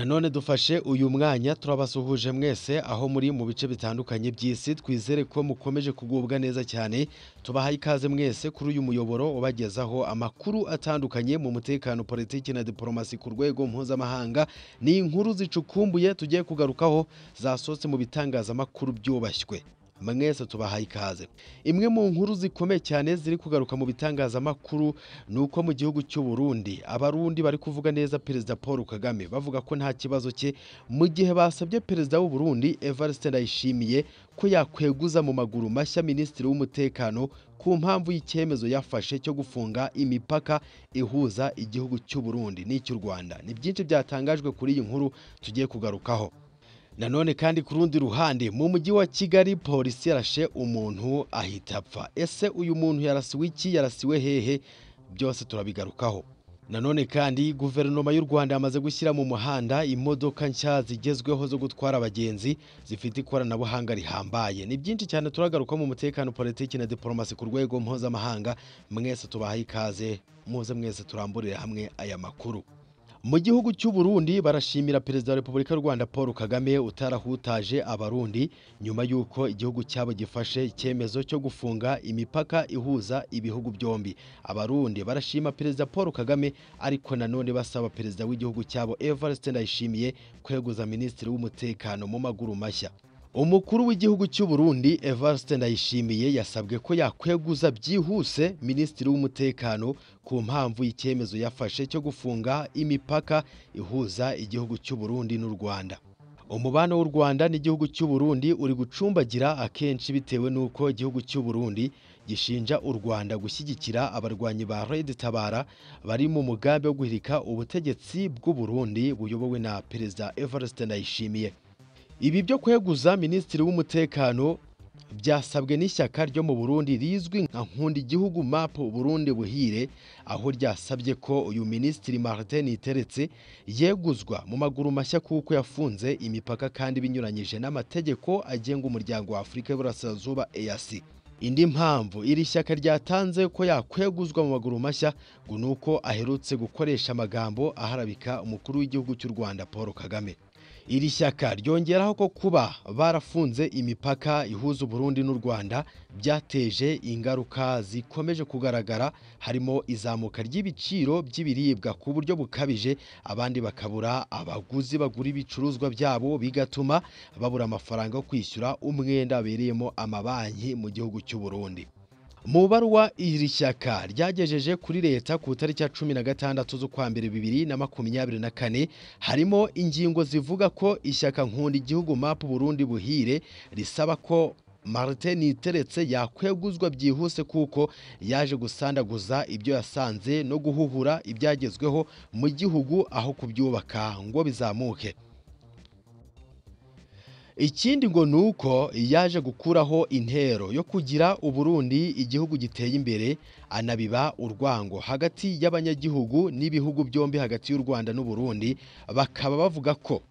none dufashe uyu mwanya turabasuhuje mwese aho muri mu bice bitandukanye by'isi twizere ko mukomeje kugubwa neza cyane tubahaye ikaze mwese kuri uyu muyoboro ubagezaho amakuru atandukanye mu mutekano politiki na diporomasi ku rwego mpuzamahanga ni inkuru zicukumbuye tugiye kugarukaho zasohotse mu bitangazamakuru byubashywe mwese tubahaye ikaze imwe mu nkuru zikomeye cyane ziri kugaruka mu bitangazamakuru ni uko mu gihugu cy'u Burundi abarundi bari kuvuga neza perezida paul kagame bavuga ko nta kibazo cye mu gihe basabye perezida w'u Burundi evariste ndayishimiye ko yakweguza mu maguru mashya minisitiri w'umutekano ku mpamvu y'icyemezo yafashe cyo gufunga imipaka ihuza igihugu cy'u Burundi n'icy'u rwanda ni byinshi byatangajwe kuri iyi nkuru tugiye kugarukaho nanone kandi ku rundi ruhande mu mujyi wa kigali polisi yarashe umuntu ahita apfa ese uyu muntu yarasiwe iki yarasiwe hehe byose turabigarukaho nanone kandi guverinoma y'u rwanda yamaze gushyira mu muhanda imodoka nshya zigezweho zo gutwara abagenzi zifite ikoranabuhanga rihambaye ni byinshi cyane turagaruka mu mutekano politiki na diporomasi ku rwego mpuzamahanga mwese tubahaye ikaze muze mwese turamburire hamwe aya makuru mu gihugu cy'u Burundi barashimira perezida wa repubulika y'u rwanda paul kagame utarahutaje abarundi nyuma y'uko igihugu cyabo gifashe icyemezo cyo gufunga imipaka ihuza ibihugu byombi abarundi barashima perezida paul kagame ariko nanone basaba perezida w'igihugu cyabo evariste ndayishimiye kweguza minisitiri w'umutekano mu maguru mashya umukuru w'igihugu cy'u Burundi evariste ndayishimiye yasabwe ko yakweguza byihuse minisitiri w'umutekano ku mpamvu y'icyemezo yafashe cyo gufunga imipaka ihuza igihugu cy'u Burundi n'u Rwanda umubano w'u Rwanda n'igihugu cy'u Burundi uri gucumbagira akenshi bitewe n'uko igihugu cy'u Burundi gishinja u Rwanda gushyigikira abarwanyi ba Red Tabara bari mu mugambi wo guhirika ubutegetsi bw'u Burundi buyobowe na perezida Evariste Ndayishimiye ibi byo kweguza minisitiri w'umutekano byasabwe n'ishyaka ryo mu burundi rizwi nka nkunda igihugu mapu burundi buhire aho ryasabye ko uyu minisitiri marite niteretse yeguzwa mu maguru mashya kuko yafunze imipaka kandi binyuranyije n'amategeko agenga umuryango wa afurika y'uburasirazuba eyasi indi mpamvu iri shyaka ryatanze ko yakweguzwa mu maguru mashya ngo ni uko aherutse gukoresha amagambo aharabika umukuru w'igihugu cy'u rwanda paul kagame iri shyaka ryongeraho ko kuba barafunze imipaka ihuza uburundi n'u rwanda byateje ingaruka zikomeje kugaragara harimo izamuka ry'ibiciro by'ibiribwa ku buryo bukabije abandi bakabura abaguzi bagura ibicuruzwa byabo bigatuma babura amafaranga yo kwishyura umwenda wabereyemo amabanki mu gihugu cy'u Burundi. mu baruwa iri shyaka ryagejeje kuri leta ku itariki ya cumi na gatandatu z'ukwa mbere bibiri na makumyabiri na kane harimo ingingo zivuga ko ishyaka nkunda igihugu mapu burundi buhire risaba ko marite niteretse yakweguzwa byihuse kuko yaje gusandaguza ibyo yasanze no guhuhura ibyagezweho mu gihugu aho kubyubaka ngo bizamuke ikindi ngo ni uko yaje gukuraho intero yo kugira uburundi igihugu giteye imbere anabiba urwango hagati y'abanyagihugu n'ibihugu byombi hagati y'u rwanda n'uburundi bakaba bavuga ko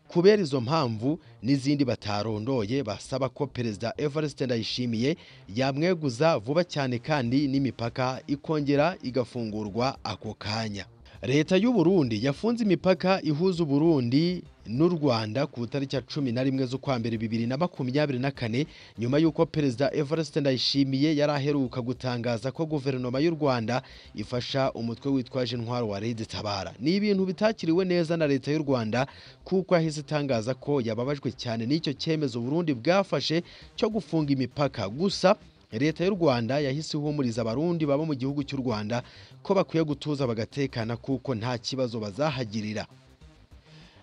kubera izo mpamvu n'izindi batarondoye basaba ko perezida evariste ndayishimiye yamweguza vuba cyane kandi n'imipaka ikongera igafungurwa ako kanya leta y'u Burundi yafunze imipaka ihuza uburundi n'u Rwanda ku itariki ya cumi na rimwe z'ukwa mbere bibiri na makumyabiri na kane nyuma y'uko perezida Evariste Ndayishimiye yari aheruka gutangaza ko guverinoma y'u Rwanda ifasha umutwe witwaje intwaro wa Red Tabara ni ibintu bitakiriwe neza na leta y'u Rwanda kuko yahise itangaza ko yababajwe cyane n'icyo cyemezo Burundi bwafashe cyo gufunga imipaka gusa leta y'u rwanda yahise ihumuriza abarundi baba mu gihugu cy'u rwanda ko bakwiye gutuza bagatekana kuko nta kibazo bazahagirira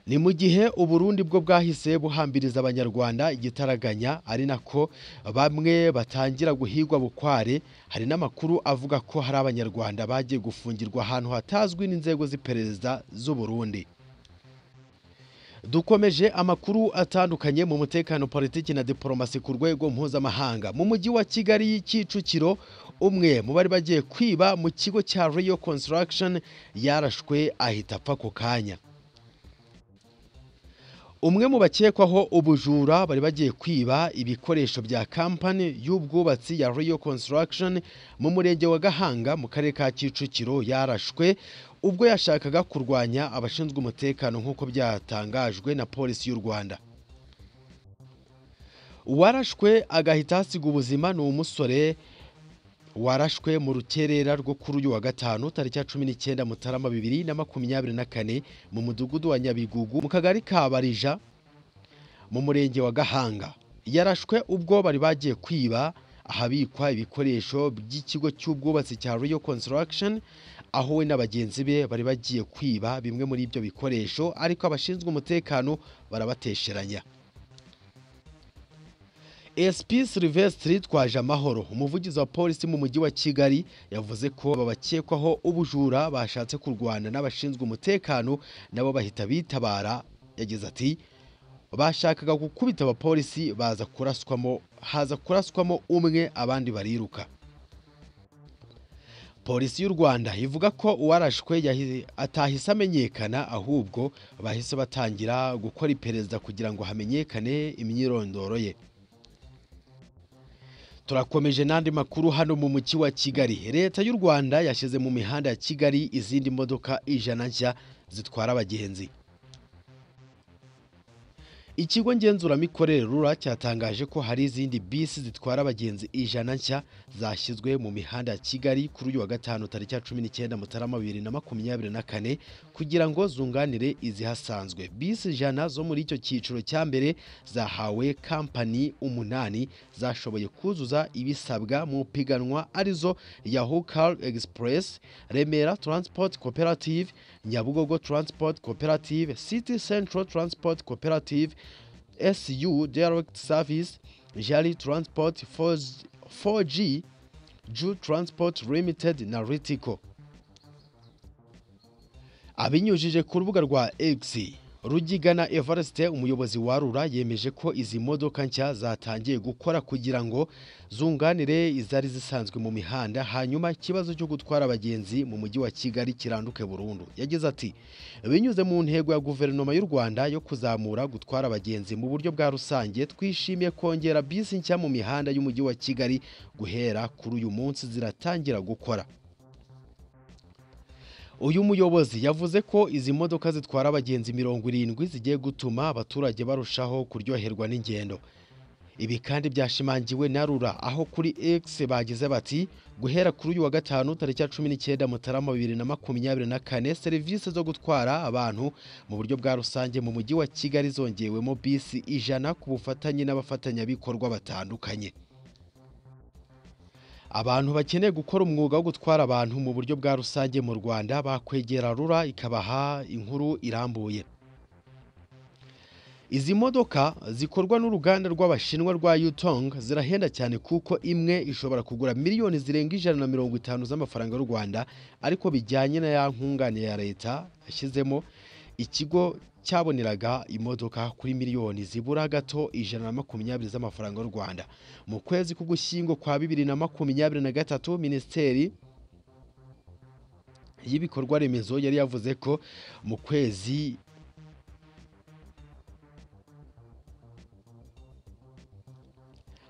ni mu gihe uburundi bwo bwahise buhambiriza abanyarwanda igitaraganya ari nako bamwe batangira guhigwa bukware hari n'amakuru avuga ko hari abanyarwanda bagiye gufungirwa ahantu hatazwi n'inzego z'iperereza z'uburundi dukomeje amakuru atandukanye mu mutekano politiki na diporomasi ku rwego mpuzamahanga mu mujyi wa kigali kicukiro umwe mu bari bagiye kwiba mu kigo cya riyo construction yarashwe ahita apfa ako kanya umwe mu bakekwaho ubujura bari bagiye kwiba ibikoresho bya kampani y'ubwubatsi ya riyo construction mu murenge wa gahanga mu karere ka kicukiro yarashwe ubwo yashakaga kurwanya abashinzwe umutekano nk'uko byatangajwe na polisi y'u Rwanda warashwe agahita hasiga ubuzima ni umusore warashwe mu rukerera rwo kuri uyu wa gatanu tariki ya cumi n'icyenda mutarama bibiri na makumyabiri na kane mu mudugudu wa nyabigugu mu kagari ka barija mu murenge wa gahanga yarashwe ubwo bari bagiye kwiba ahabikwa ibikoresho by'ikigo cy'ubwubatsi cya royal construction aho we na bagenzi be bari bagiye kwiba bimwe muri ibyo bikoresho ariko abashinzwe umutekano barabatesheranya SP Sylvestre Twaje Amahoro umuvugizi wa polisi mu mujyi wa Kigali yavuze ko aba bakekwaho ubujura bashatse kurwana n'abashinzwe umutekano nabo bahita bitabara yagize ati bashakaga gukubita abapolisi baza kuraswamo haza kuraswamo umwe abandi bariruka polisi y'u rwanda ivuga ko uwarashwe yahi- atahise amenyekana ahubwo bahise batangira gukora iperereza kugira ngo hamenyekane imyirondoro ye turakomeje n'andi makuru hano mu mujyi wa kigali leta y'u rwanda yashyize mu mihanda ya kigali izindi modoka ijana nshya zitwara abagenzi ikigo ngenzuramikorere rura cyatangaje ko hari izindi bisi zitwara abagenzi ijana nshya zashyizwe mu mihanda ya kigali kuri uyu wa gatanu tariki ya cumi n'icyenda mutarama bibiri na makumyabiri na kane kugira ngo zunganire izihasanzwe bisi ijana zo muri icyo cyiciro cya mbere zahawe kampani umunani zashoboye kuzuza ibisabwa mu piganwa arizo Yahoo Car Express, Remera Transport Cooperative, Nyabugogo Transport Cooperative, City Central Transport Cooperative, SU Direct Service, Jali Transport 4G, 4G Ju Transport Limited na Ritico. Abinyujije ku rubuga rwa X, Rugigana Evariste umuyobozi wa Rura yemeje ko izi modoka nshya zatangiye gukora kugira ngo zunganire izari zisanzwe mu mihanda hanyuma ikibazo cyo gutwara abagenzi mu mujyi wa Kigali kiranduke burundu. Yagize ati binyuze mu ntego ya guverinoma y'u Rwanda yo kuzamura gutwara abagenzi mu buryo bwa rusange twishimiye kongera bisi nshya mu mihanda y'umujyi wa Kigali guhera kuri uyu munsi ziratangira gukora. uyu muyobozi yavuze ko izi modoka zitwara abagenzi mirongo irindwi zigiye gutuma abaturage barushaho kuryoherwa n'ingendo ibi kandi byashimangiwe na rura aho kuri X bagize bati guhera kuri uyu wa gatanu tariki ya cumi n'icyenda mutarama bibiri na makumyabiri na kane serivisi zo gutwara abantu mu buryo bwa rusange mu mujyi wa kigali zongewemo bisi ijana ku bufatanye n'abafatanyabikorwa batandukanye abantu bakeneye gukora umwuga wo gutwara abantu mu buryo bwa rusange mu rwanda bakwegera rura ikabaha inkuru irambuye izi modoka zikorwa n'uruganda rw'abashinwa rwa yutong zirahenda cyane kuko imwe ishobora kugura miliyoni zirenga ijana na mirongo itanu z'amafaranga y'u rwanda ariko bijyanye na ya nkunganire ya leta yashyizemo ikigo cyaboneraga imodoka kuri miliyoni zibura gato ijana na makumyabiri z'amafaranga y'u Rwanda mu kwezi k'ugushyingo kwa bibiri na makumyabiri na gatatu minisiteri y'ibikorwa remezo yari yavuze ko mu kwezi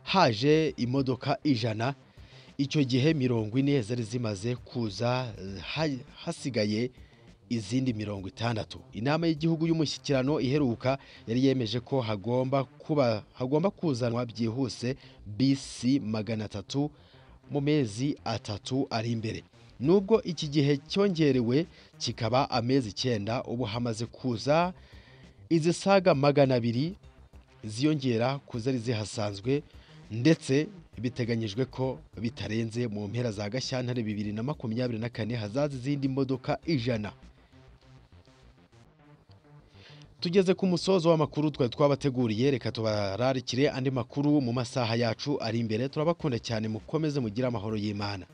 haje imodoka ijana icyo gihe mirongo ine zari zimaze kuza ha- hasigaye izindi mirongo itandatu inama y'igihugu y'umushyikirano iheruka yari yemeje ko hagomba kuba hagomba kuzanwa byihuse bisi magana atatu mu mezi atatu ari imbere nubwo iki gihe cyongerewe kikaba amezi icyenda ubu hamaze kuza izisaga magana abiri ziyongera ku zari zihasanzwe ndetse biteganyijwe ko bitarenze mu mpera za gashyantare bibiri na makumyabiri na kane hazaza izindi modoka ijana tugeze ku musozo w'amakuru twari twabateguriye reka tubararikire andi makuru mu masaha yacu ari imbere turabakunda cyane mukomeze mugire amahoro y'imana